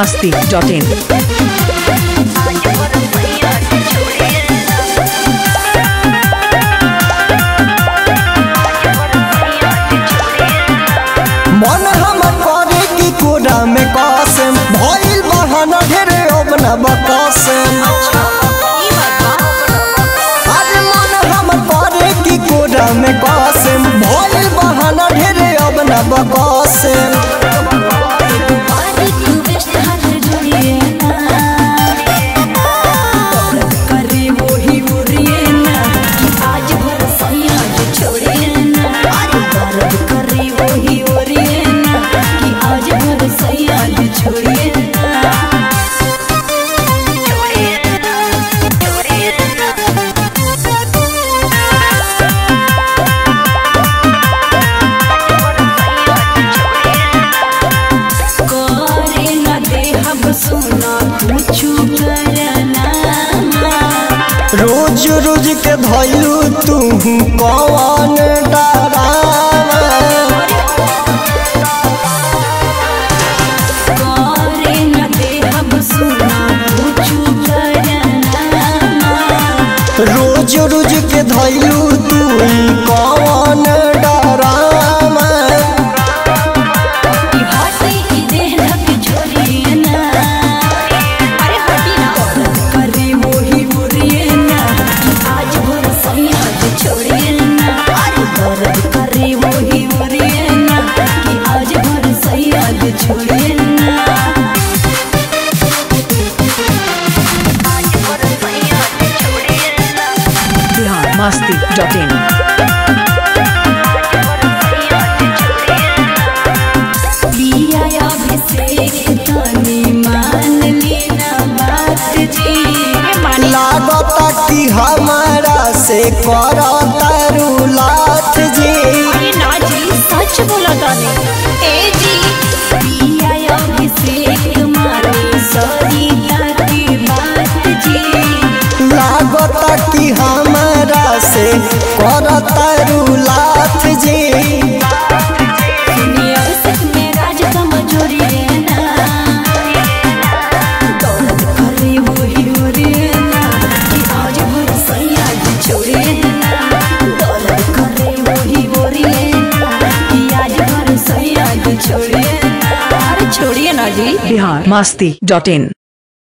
masti.in. मन हम करे की कोडा में कसम भइल बहाना ढेरे अब न बकसम अरे मन हम करे की कोडा में कसम भइल बहाना ढेरे अब न बकसम छोड़िए ना करे न देहब सुना कुछु करना रोज रोज के धइलू तू कौन डरावा करे न देहब सुना कुछु करना रोज रोज के धइलू तू कौन डरावा ई हटी ई देह ढक छोड़िए ना अरे हटी ना करे मोही मुरिए ना कि आज भर सही आज छोड़िए ना अरे दर्द करे मोही मुरिए ना कि आज भर सही आज छोड़िए ना Bihar masti.in. पिया अभिषेक तनी मान लेना बात जी लागता कि हमारा से करतारू लाथ जी अरे ना जी सच बोला ताने ए जी पिया अभिषेक माने सरिता की बात जी लागता कि हमारा से करतारू लाथ जी दुनिया अभिषेक में राज कमजोरी ना दौलत करे वही रे ना कि आज भर सही आज छोड़े ना दौलत करे वही रे ना कि आज भर सही आज छोड़े ना अरे छोड़िए ना जी Bihar masti.in.